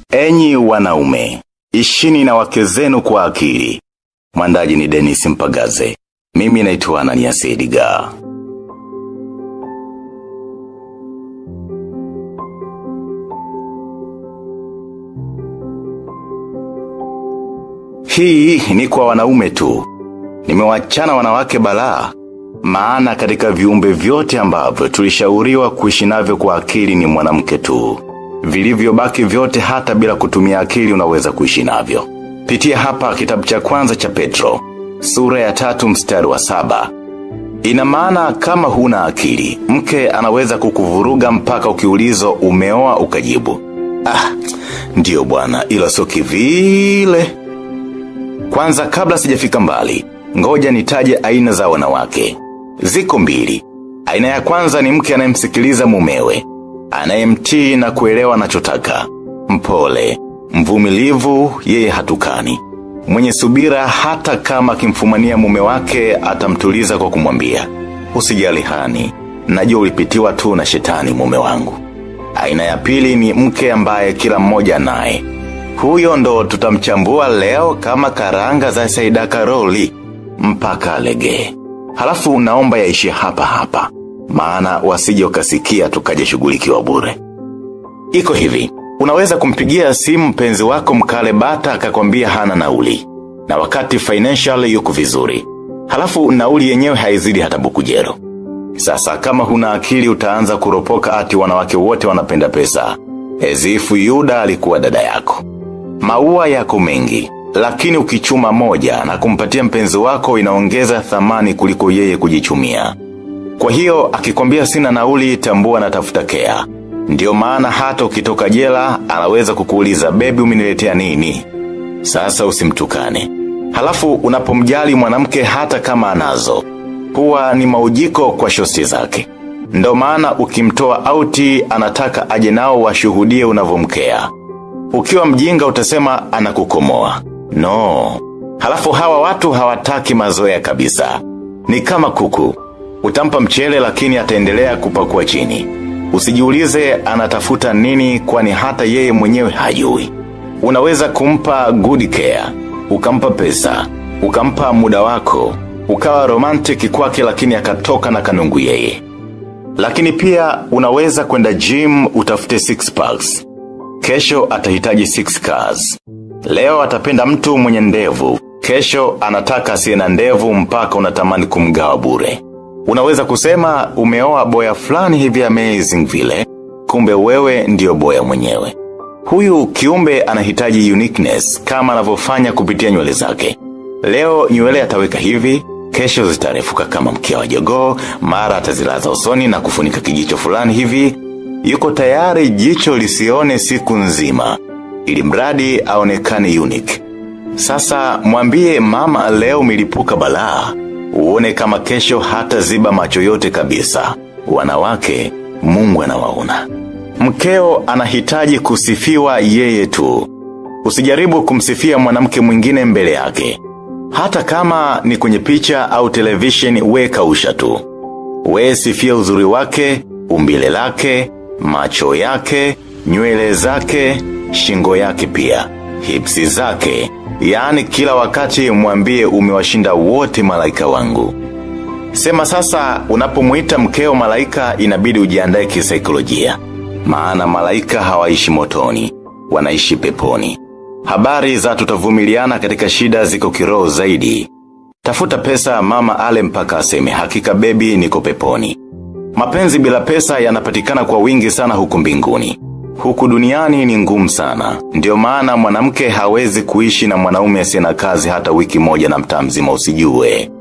Enyi wanaume, ishini na wake zenu kwa akili. Mwandaji ni Dennis Mpagaze. Mimi naitwa Ananias Edgar. Hii ni kwa wanaume tu. Nimewachana wanawake balaa. Maana katika viumbe vyote ambavyo tulishauriwa kuishi navyo kwa akili ni mwanamke tu. Vilivyobaki vyote hata bila kutumia akili unaweza kuishi navyo. Pitia hapa kitabu cha kwanza cha Petro, sura ya tatu mstari wa saba. Ina maana kama huna akili, mke anaweza kukuvuruga mpaka ukiulizwa umeoa ukajibu. Ah, ndiyo bwana, ila sio kivile. Kwanza kabla sijafika mbali, ngoja nitaje aina za wanawake. Ziko mbili. Aina ya kwanza ni mke anayemsikiliza mumewe, anayemtii na kuelewa anachotaka. Mpole, mvumilivu, yeye hatukani. Mwenye subira hata kama akimfumania mume wake atamtuliza kwa kumwambia. Usijali hani, najua ulipitiwa tu na shetani mume wangu. Aina ya pili ni mke ambaye kila mmoja naye. Huyo ndo tutamchambua leo kama karanga za Saida Karoli. Mpaka alegee. Halafu naomba yaishie hapa hapa. Maana wasije ukasikia tukaje shughulikiwa bure. Iko hivi, unaweza kumpigia simu mpenzi wako mkale bata akakwambia hana nauli. Na wakati financial yuko vizuri. Halafu nauli yenyewe haizidi hata bukujero. Sasa kama huna akili utaanza kuropoka ati wanawake wote wanapenda pesa. Ezifu Yuda alikuwa dada yako. Maua yako mengi, lakini ukichuma moja na kumpatia mpenzi wako inaongeza thamani kuliko yeye kujichumia. Kwa hiyo, akikwambia sina nauli tambua na tafuta kea. Ndiyo maana hata ukitoka jela, anaweza kukuuliza bebi umeniletea nini. Sasa usimtukane. Halafu unapomjali mwanamke hata kama anazo. Huwa ni maujiko kwa shosti zake. Ndo maana ukimtoa auti anataka aje nao washuhudie unavomkea. Ukiwa mjinga utasema anakukomoa. No. Halafu hawa watu hawataki mazoea kabisa. Ni kama kuku. Utampa mchele lakini ataendelea kupakua chini. Usijiulize anatafuta nini kwani hata yeye mwenyewe hajui. Unaweza kumpa good care, ukampa pesa, ukampa muda wako, ukawa romantic kwake lakini akatoka na kanungu yeye. Lakini pia unaweza kwenda gym utafute six packs. Kesho atahitaji six cars. Leo atapenda mtu mwenye ndevu. Kesho anataka asiye na ndevu mpaka unatamani kumgawa bure. Unaweza kusema umeoa boya fulani hivi amazing vile, kumbe wewe ndio boya mwenyewe. Huyu kiumbe anahitaji uniqueness kama anavyofanya kupitia nywele zake. Leo nywele ataweka hivi, kesho zitarefuka kama mkia wa jogoo, mara atazilaza usoni na kufunika kijicho fulani hivi. Yuko tayari jicho lisione siku nzima, ili mradi aonekane unique. Sasa mwambie mama leo milipuka balaa, uone kama kesho hata ziba macho yote kabisa. Wanawake, mungu anawaona. Mkeo anahitaji kusifiwa yeye tu. Usijaribu kumsifia mwanamke mwingine mbele yake. Hata kama ni kwenye picha au television we kausha tu. We sifia uzuri wake, umbile lake, macho yake, nywele zake, shingo yake pia, hipsi zake, yaani kila wakati mwambie umewashinda wote malaika wangu. Sema sasa unapomuita mkeo malaika inabidi ujiandae kisaikolojia. Maana malaika hawaishi motoni, wanaishi peponi. Habari za tutavumiliana katika shida ziko kiroho zaidi. Tafuta pesa mama ale mpaka aseme hakika bebi niko peponi. Mapenzi bila pesa yanapatikana kwa wingi sana huku mbinguni. Huku duniani ni ngumu sana. Ndio maana mwanamke hawezi kuishi na mwanaume asiye na kazi hata wiki moja na mtaa mzima usijue.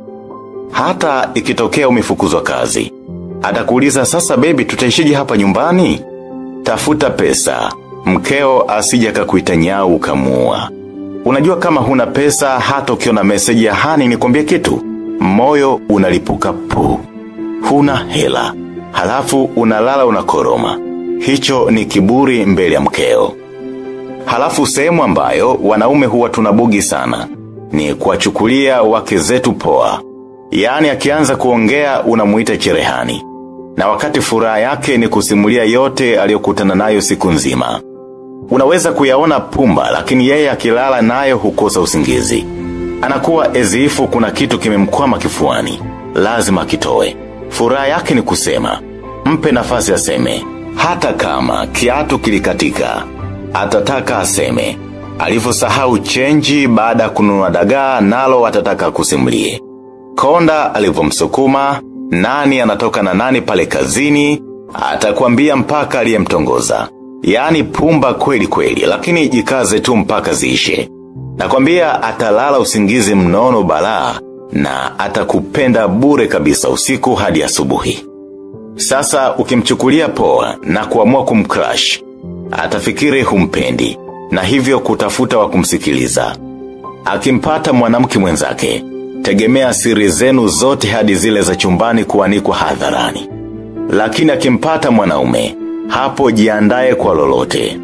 Hata ikitokea umefukuzwa kazi. Atakuuliza sasa bebi tutaishije hapa nyumbani? Tafuta pesa. Mkeo asija kakuita nyau ukamuua. Unajua kama huna pesa hata ukiona meseji ya hani nikwambie kitu. Moyo unalipuka pu. Huna hela. Halafu unalala unakoroma. Hicho ni kiburi mbele ya mkeo. Halafu sehemu ambayo wanaume huwa tunabugi sana. Ni kuwachukulia wake zetu poa. Yaani akianza kuongea unamuita cherehani. Na wakati furaha yake ni kusimulia yote aliyokutana nayo siku nzima. Unaweza kuyaona pumba lakini yeye akilala nayo hukosa usingizi. Anakuwa ezifu kuna kitu kimemkwama kifuani. Lazima kitoe. Furaha yake ni kusema. Mpe nafasi aseme. Hata kama kiatu kilikatika. Atataka aseme. Alivyosahau chenji baada ya kununua dagaa nalo atataka kusimulie. Konda alivyomsukuma, nani anatoka na nani pale kazini, atakwambia mpaka aliyemtongoza. Yaani pumba kweli kweli, lakini jikaze tu mpaka ziishe. Nakwambia atalala usingizi mnono balaa na atakupenda bure kabisa usiku hadi asubuhi. Sasa ukimchukulia poa na kuamua kumcrush, atafikiri humpendi na hivyo kutafuta wa kumsikiliza. Akimpata mwanamke mwenzake, tegemea siri zenu zote hadi zile za chumbani kuanikwa hadharani. Lakini akimpata mwanaume, hapo jiandae kwa lolote.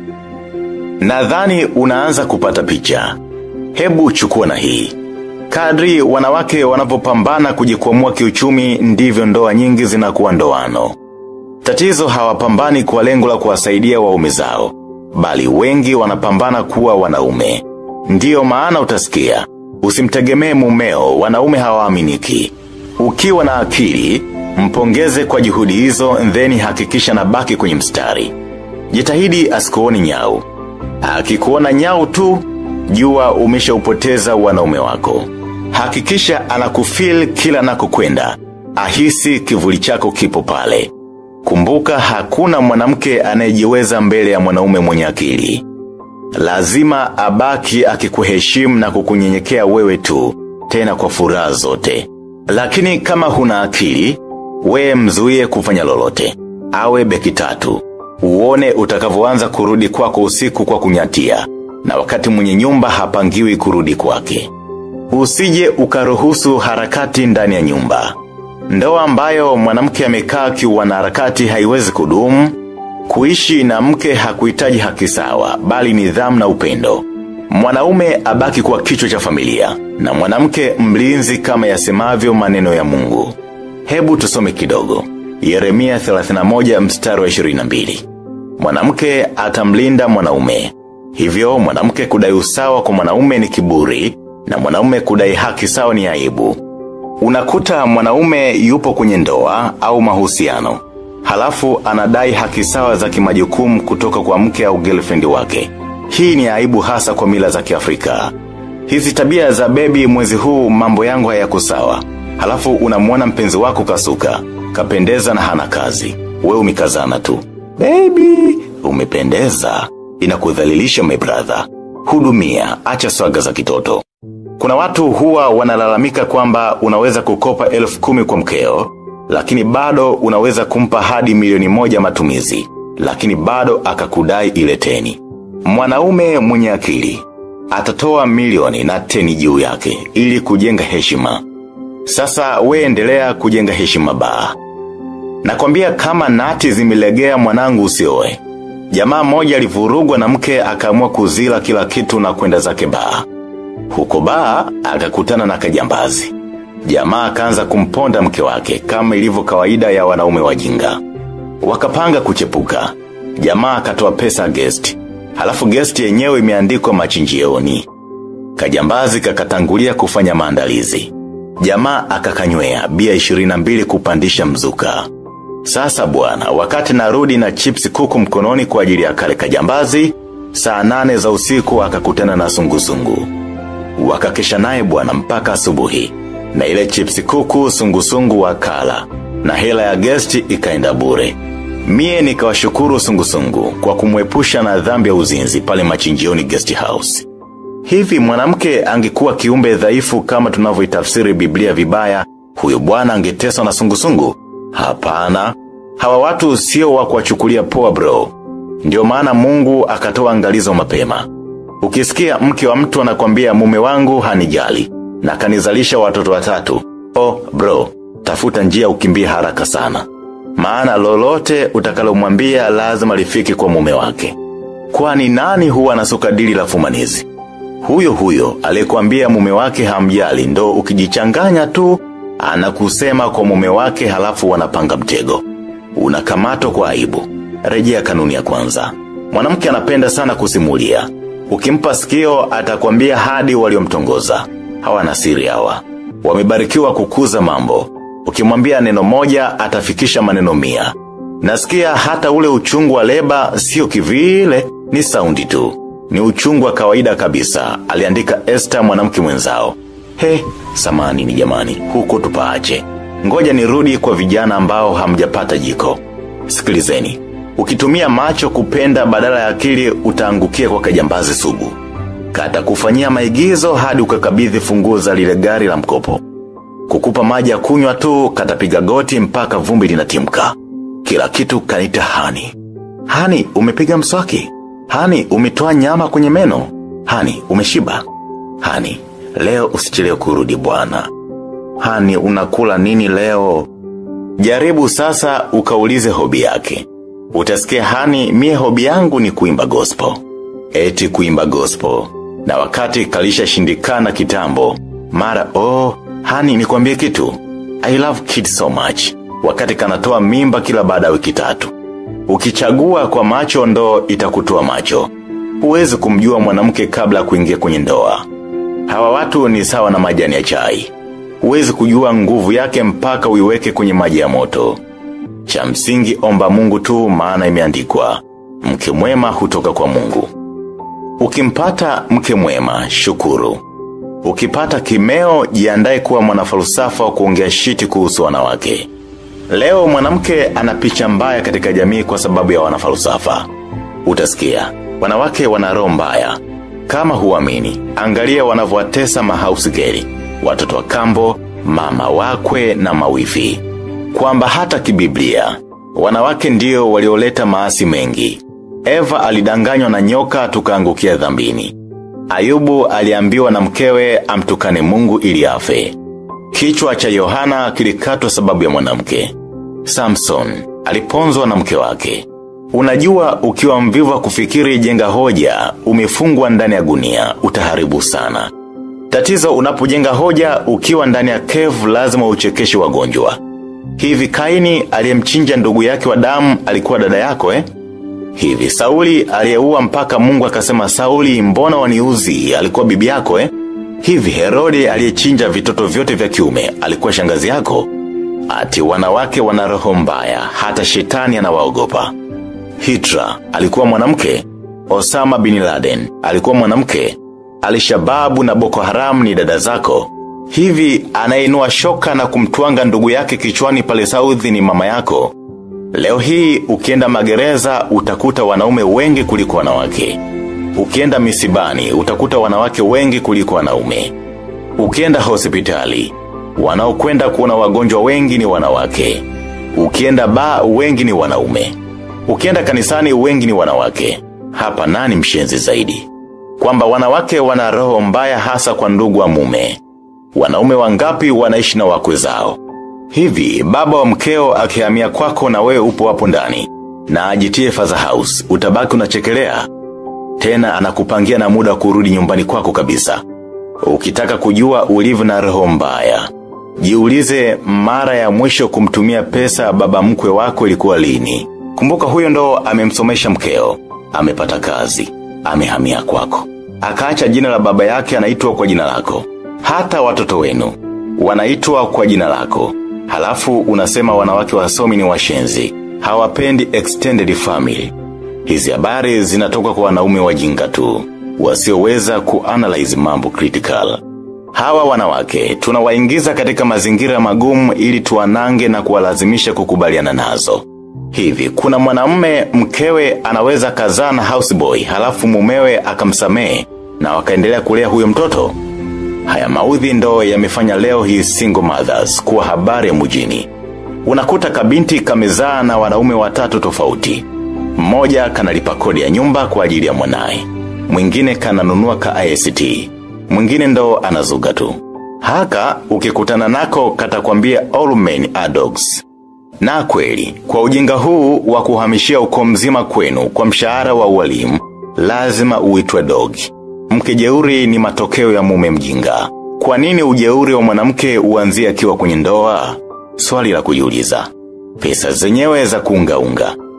Nadhani unaanza kupata picha. Hebu chukua na hii. Kadri wanawake wanapopambana kujikwamua kiuchumi ndivyo ndoa nyingi zinakuwa ndoano. Tatizo hawapambani kwa lengo la kuwasaidia waume zao, bali wengi wanapambana kuwa wanaume. Ndiyo maana utasikia, usimtegemee mumeo, wanaume hawaaminiki. Ukiwa na akili, mpongeze kwa juhudi hizo, then hakikisha na baki kwenye mstari. Jitahidi asikuoni nyau. Akikuona nyau tu, jua umeshaupoteza wanaume wako. Hakikisha anakufeel kila nakokwenda. Ahisi kivuli chako kipo pale. Kumbuka hakuna mwanamke anayejiweza mbele ya mwanaume mwenye akili. Lazima abaki akikuheshimu na kukunyenyekea wewe tu, tena kwa furaha zote. Lakini kama huna akili, we mzuie kufanya lolote. Awe beki tatu. Uone utakavyoanza kurudi kwako usiku kwa kunyatia, na wakati mwenye nyumba hapangiwi kurudi kwake. Usije ukaruhusu harakati ndani ya nyumba. Ndoa ambayo mwanamke amekaa kiwana harakati haiwezi kudumu, kuishi na mke hakuhitaji haki sawa, bali nidhamu na upendo. Mwanaume abaki kwa kichwa cha familia, na mwanamke mlinzi kama yasemavyo maneno ya mungu. Hebu tusome kidogo. Yeremia 31 mstari wa 22. Mwanamke atamlinda mwanaume. Hivyo mwanamke kudai usawa kwa mwanaume ni kiburi, na mwanaume kudai haki sawa ni aibu. Unakuta mwanaume yupo kwenye ndoa au mahusiano. Halafu anadai haki sawa za kimajukumu kutoka kwa mke au girlfriend wake. Hii ni aibu hasa kwa mila za kiafrika. Hizi tabia za bebi mwezi huu mambo yangu hayako sawa. Halafu unamwona mpenzi wako kasuka, kapendeza na hana kazi. We umekazana tu. Baby, umependeza. Inakudhalilisha my brother. Hudumia, acha swaga za kitoto. Kuna watu huwa wanalalamika kwamba unaweza kukopa elfu kumi kwa mkeo, lakini bado unaweza kumpa hadi milioni moja matumizi, lakini bado akakudai ile teni. Mwanaume mwenye akili, atatoa milioni na teni juu yake, ili kujenga heshima. Sasa we endelea kujenga heshima baa. Nakwambia kama nati zimelegea mwanangu usioe. Jamaa mmoja alivurugwa na mke akaamua kuzila kila kitu na kwenda zake baa. Huko baa, akakutana na kajambazi. Jamaa akaanza kumponda mke wake kama ilivyo kawaida ya wanaume wajinga. Wakapanga kuchepuka. Jamaa akatoa pesa guest. Halafu guest yenyewe imeandikwa machinjioni. Kajambazi kakatangulia kufanya maandalizi. Jamaa akakanywea bia 22 kupandisha mzuka. Sasa bwana, wakati narudi na chips kuku mkononi kwa ajili ya kale kajambazi, saa nane za usiku akakutana na sungusungu. Wakakesha naye bwana mpaka asubuhi. Na ile chips kuku sungusungu wakala. Na hela ya guest ikaenda bure. Mie nikawashukuru sungusungu kwa kumwepusha na dhambi ya uzinzi pale machinjioni guest house. Hivi mwanamke angekuwa kiumbe dhaifu kama tunavyoitafsiri Biblia vibaya, huyo bwana angeteswa na sungusungu? Hapana. Hawa watu sio wa kuwachukulia poa bro. Ndio maana Mungu akatoa angalizo mapema. Ukisikia mke wa mtu anakwambia mume wangu hanijali na kanizalisha watoto watatu. Oh bro, tafuta njia ukimbie haraka sana. Maana lolote utakalomwambia lazima lifiki kwa mume wake. Kwani nani huwa anasuka dili la fumanizi? Huyo huyo aliyekwambia mume wake hamjali ndo ukijichanganya tu anakusema kwa mume wake halafu wanapanga mtego. Unakamatwa kwa aibu. Rejea kanuni ya kwanza. Mwanamke anapenda sana kusimulia. Ukimpa sikio atakwambia hadi waliomtongoza. Hawana siri hawa. Wamebarikiwa kukuza mambo. Ukimwambia neno moja atafikisha maneno mia. Nasikia hata ule uchungu wa leba sio kivile ni saundi tu. Ni uchungu wa kawaida kabisa, aliandika Esther mwanamke mwenzao. He, samani ni jamani, huko tupaache. Ngoja nirudi kwa vijana ambao hamjapata jiko. Sikilizeni, ukitumia macho kupenda badala ya akili utaangukia kwa kajambazi sugu. Kata kufanyia maigizo hadi ukakabidhi funguo za lile gari la mkopo. Kukupa maji ya kunywa tu katapiga goti mpaka vumbi linatimka. Kila kitu kanita hani. Hani, umepiga mswaki. Hani, umetoa nyama kwenye meno. Hani, umeshiba. Hani, leo usichelewe kurudi bwana. Hani, unakula nini leo? Jaribu sasa ukaulize hobi yake. Utasikia hani, mie hobi yangu ni kuimba gospel. Eti kuimba gospel. Na wakati kalisha shindikana kitambo. Mara, oh, hani nikwambie kitu. I love kids so much. Wakati kanatoa mimba kila baada ya wiki tatu. Ukichagua kwa macho ndo itakutoa macho. Huwezi kumjua mwanamke kabla ya kuingia kwenye ndoa. Hawa watu ni sawa na majani ya chai. Huwezi kujua nguvu yake mpaka uiweke kwenye maji ya moto. Cha msingi omba mungu tu maana imeandikwa. Mke mwema hutoka kwa mungu. Ukimpata mke mwema, shukuru. Ukipata kimeo, jiandae kuwa mwanafalsafa wa kuongea shiti kuhusu wanawake. Leo mwanamke ana picha mbaya katika jamii kwa sababu ya wanafalsafa. Utasikia, wanawake wana roho mbaya. Kama huamini, angalia wanavyowatesa mahouse girl, watoto wa kambo, mama wakwe na mawifi. Kwamba hata kibiblia, wanawake ndio walioleta maasi mengi. Eva alidanganywa na nyoka tukaangukia dhambini. Ayubu aliambiwa na mkewe amtukane mungu ili afe. Kichwa cha Yohana kilikatwa sababu ya mwanamke. Samson aliponzwa na mke wake. Unajua ukiwa mvivu wa kufikiri jenga hoja, umefungwa ndani ya gunia, utaharibu sana. Tatizo unapojenga hoja ukiwa ndani ya kevu lazima uchekeshe wagonjwa. Hivi Kaini aliyemchinja ndugu yake wa damu alikuwa dada yako eh? Hivi Sauli aliyeua mpaka Mungu akasema Sauli mbona waniuzi alikuwa bibi yako eh? Hivi Herode aliyechinja vitoto vyote vya kiume alikuwa shangazi yako? Ati wanawake wana roho mbaya hata shetani anawaogopa. Hitra alikuwa mwanamke. Osama bin Laden alikuwa mwanamke. Alishababu na Boko Haram ni dada zako. Hivi anainua shoka na kumtwanga ndugu yake kichwani pale Saudi ni mama yako. Leo hii ukienda magereza utakuta wanaume wengi kuliko wanawake. Ukienda misibani utakuta wanawake wengi kuliko wanaume. Ukienda hospitali, wanaokwenda kuona wagonjwa wengi ni wanawake. Ukienda ba wengi ni wanaume. Ukienda kanisani wengi ni wanawake. Hapa nani mshenzi zaidi? Kwamba wanawake wana roho mbaya hasa kwa ndugu wa mume. Wanaume wangapi wanaishi na wakwe zao. Hivi, baba wa mkeo akihamia kwako na wewe upo hapo ndani. Na ajitie father house, utabaki unachekelea. Tena anakupangia na muda wa kurudi nyumbani kwako kabisa. Ukitaka kujua ulivyo na roho mbaya. Jiulize mara ya mwisho kumtumia pesa baba mkwe wako ilikuwa lini. Kumbuka huyo ndo amemsomesha mkeo. Amepata kazi. Amehamia kwako. Akaacha jina la baba yake anaitwa kwa jina lako. Hata watoto wenu. Wanaitwa kwa jina lako. Halafu unasema wanawake wasomi ni washenzi. Hawapendi extended family. Hizi habari zinatoka kwa wanaume wajinga tu. Wasioweza kuanalyze mambo critical. Hawa wanawake, tunawaingiza katika mazingira magumu ili tuanange na kuwalazimisha kukubaliana nazo. Hivi, kuna mwanamume mkewe anaweza kazaa na houseboy, halafu mumewe akamsamehe na wakaendelea kulea huyo mtoto? Haya maudhi ndo yamefanya leo hii single mothers kuwa habari ya mjini. Unakuta kabinti kamezaa na wanaume watatu tofauti. Mmoja kanalipa kodi ya nyumba kwa ajili ya mwanae. Mwingine kananunua ka IST. Mwingine ndo anazuga tu. Haka ukikutana nako katakwambia all men are dogs. Na kweli, kwa ujinga huu wa kuhamishia uko mzima kwenu kwa mshahara wa ualimu, lazima uitwe dog. Mke jeuri ni matokeo ya mume mjinga. Kwa nini ujeuri wa mwanamke uanzie akiwa kwenye ndoa? Swali la kujiuliza. Pesa zenyewe za kuunga unga.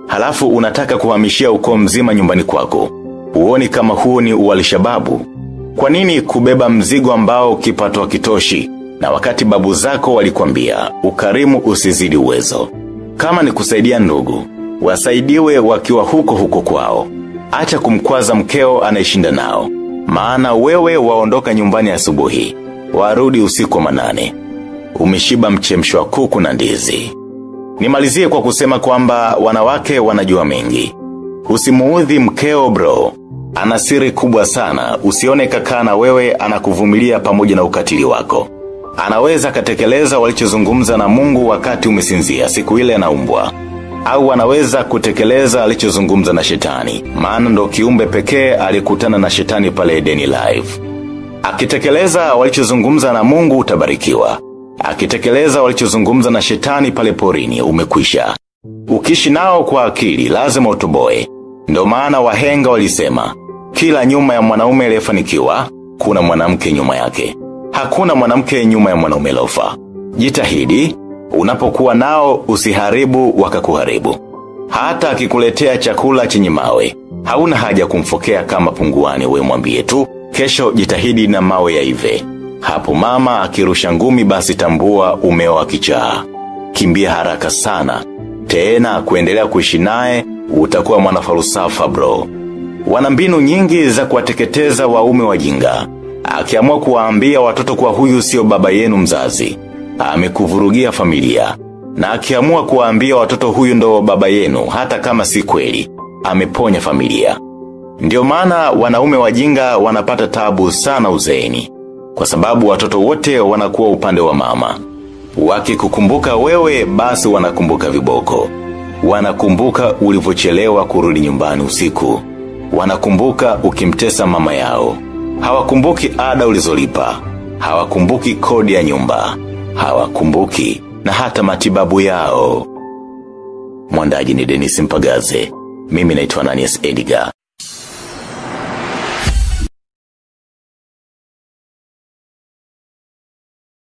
Halafu unataka kuhamishia ukoo mzima nyumbani kwako. Uoni kama huo ni ualishababu. Kwa nini kubeba mzigo ambao kipato hakitoshi na wakati babu zako walikwambia ukarimu usizidi uwezo. Kama ni kusaidia ndugu, wasaidiwe wakiwa huko huko kwao. Acha kumkwaza mkeo anaishinda nao. Maana wewe waondoka nyumbani asubuhi, warudi usiku wa manane. Umeshiba mchemsho wa kuku na ndizi. Nimalizie kwa kusema kwamba wanawake wanajua mengi. Usimuudhi mkeo bro. Ana siri kubwa sana, usione kakaa na wewe anakuvumilia pamoja na ukatili wako. Anaweza katekeleza walichozungumza na mungu wakati umesinzia siku ile anaumbwa. Au anaweza kutekeleza alichozungumza na shetani, maana ndo kiumbe pekee alikutana na shetani pale Edeni Live. Akitekeleza walichozungumza na mungu utabarikiwa. Akitekeleza walichozungumza na shetani pale porini umekwisha. Ukishi nao kwa akili lazima utoboe. Ndo maana wahenga walisema, kila nyuma ya mwanaume aliyefanikiwa kuna mwanamke nyuma yake. Hakuna mwanamke nyuma ya mwanaume lofa. Jitahidi, unapokuwa nao usiharibu wakakuharibu. Hata akikuletea chakula chenye mawe, hauna haja kumfokea kama punguani we mwambie tu, kesho jitahidi na mawe yaive. Hapo mama akirusha ngumi basi tambua umeoa kichaa. Kimbia haraka sana. Tena kuendelea kuishi naye utakuwa mwanafalusafa bro. Wana mbinu nyingi za kuwateketeza waume wajinga. Akiamua kuwaambia watoto kwa huyu sio baba yenu mzazi. Amekuvurugia familia. Na akiamua kuwaambia watoto huyu ndo baba yenu hata kama si kweli. Ameponya familia. Ndio maana wanaume wajinga wanapata tabu sana uzeeni. Kwa sababu watoto wote wanakuwa upande wa mama. Wakikukumbuka wewe basi wanakumbuka viboko. Wanakumbuka ulivyochelewa kurudi nyumbani usiku. Wanakumbuka ukimtesa mama yao. Hawakumbuki ada ulizolipa. Hawakumbuki kodi ya nyumba. Hawakumbuki na hata matibabu yao. Mwandaji ni Dennis Mpagaze. Mimi naitwa Nanias Edgar.